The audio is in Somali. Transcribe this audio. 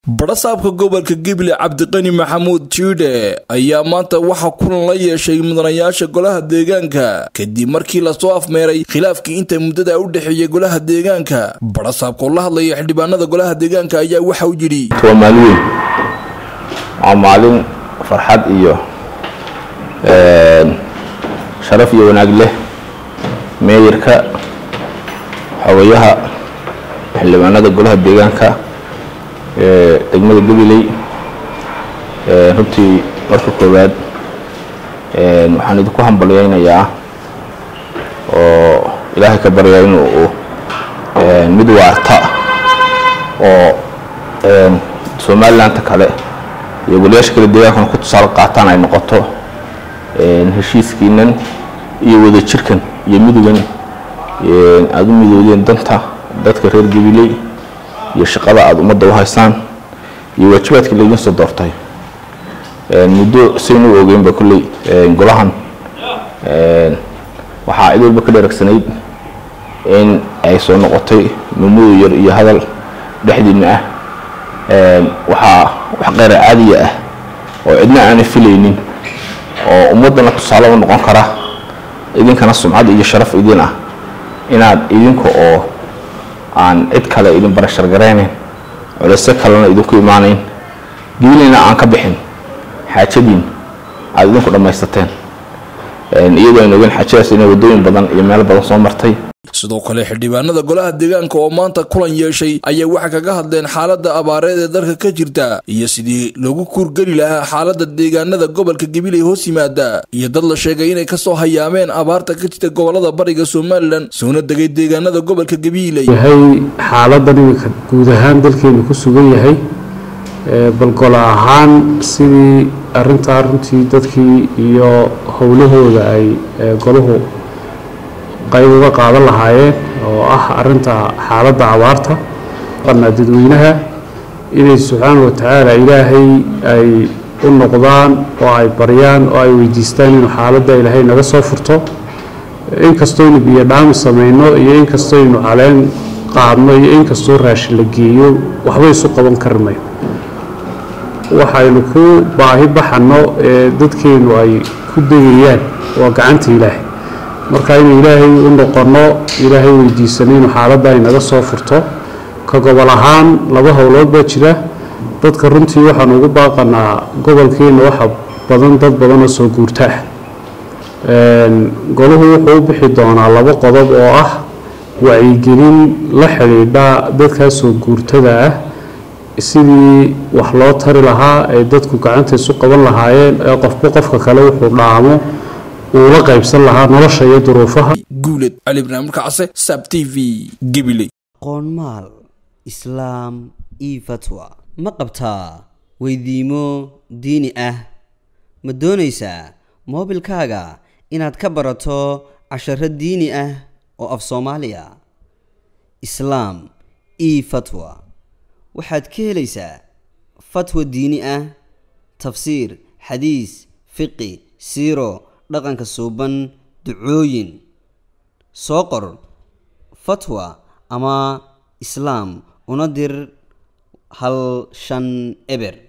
barasaabka gobolka gible cabdiqani maxamuud jiidhe ayaa maanta waxaa kulan la yeeshay mudanayaasha golaha deegaanka kadib markii lasoo afmeeray khilaafkii inta muddada u dhexeeyay golaha deegaanka barasaabka oo la hadlaya xildhibaanada golaha deegaanka ayaa waxa uu yidhi waa maalin weyn waa maalin farxad iyo sharaf iyo wanaag leh meeyarka xogayaha xildhibaanada golaha deegaanka ee degmada gabiley runtii marka koowaad waxaan idinku hambalyaynayaa oo ilaahay ka baryaa inuu mid waarta oo somalilandta kale iyo golayaasha kale deegaankana ku tusaale qaataan ay noqoto heshiiskiinan iyo wadajirkan iyo midogan aada u midoodeen danta dadka reer gabiley iyo shaqada aada ummadda u haysaan iyo waajibaadkii laydin soo doortay muddo saynu u ogeynba kolley golahan waxaa cid walba ka dheeragsanayd in ay soo noqotay mamudo yar iyo hadal dhexdiina ah waxaa wax qeyra caadiya ah oo cidna aanay filaynin oo ummaddana tusaale u noqon kara idinkana sumcad iyo sharaf idin ah inaad idinka oo aan cid kale idin barashar garaynayn culeyse kalena idinku imaanayn geelina aan ka bixin xaajadiin aada idinku dhammaysateen iyadoo aynu ogeyn xaajadaas inay waddooyin badan iyo meelo badan soo martay sidoo kale xildhibaanada golaha deegaanka oo maanta kulan yeeshay ayaa waxay kaga hadleen xaaladda abaareed ee dalka ka jirta iyo sidii loogu kuurgeli lahaa xaaladda deegaanada gobolka gabiley hoos yimaada iyo dad la sheegay inay kasoo hayaameen abaarta ka jirta gobolada bariga somalilan soona degay deegaanada gobolka gabiley yahay xaaladan iminka guud ahaan dalkeenu ku sugan yahay bal golo ahaan sidii arintaa runtii dadkii iyo howlahooda ay golahu qayb uga qaadan lahaayeen oo ah arinta xaaladda abaarta qana dadweynaha inay subxaana wa tacaala ilaahay ay u noqdaan oo ay baryaan oo ay weydiistaan inuu xaaladda ilaahay naga soo furto inkastooynu biyo dhaami samayno iyo inkastooynu caleen qaadno iyo inkastoo raashin la geeyo waxba isu qaban karmay waxaynu ku baahi baxanno ee dadkeenu ay ku degayaan waa gacanta ilaahay marka inuu ilaahay u noqonno ilaahay weydiisano inuu xaaladda ay naga soo furto ka gobol ahaan laba howlood baa jira dadka runtii waxaanu ugu baaqanaa gobolkeenna waxa badan dad badan oo soo guurta ah golahu wuxuu u bixi doonaa laba qodob oo ah wacyigelin la xidhiidha dadkaa soo guurtada ah sidii wax loo tari lahaa ay dadku gacanta isu qaban lahaayeen ee qofba qofka kale wuxuu dhaamo uu la qaybsan lahaa nolosha iyo duruufaha guuled cali ibraahim kacse sab t v gabiley qoonmaal islaam io fatwa ma qabtaa weydiimo diini ah ma doonaysaa moobilkaaga inaad ka barato casharo diini ah oo af soomaaliya islaam io fatwa waxaad ka helaysaa fatwa diini ah tafsiir xadiis fiqi siiro dhaqanka suuban ducooyin soo qor fatwa ama islaam una dir hal shan eber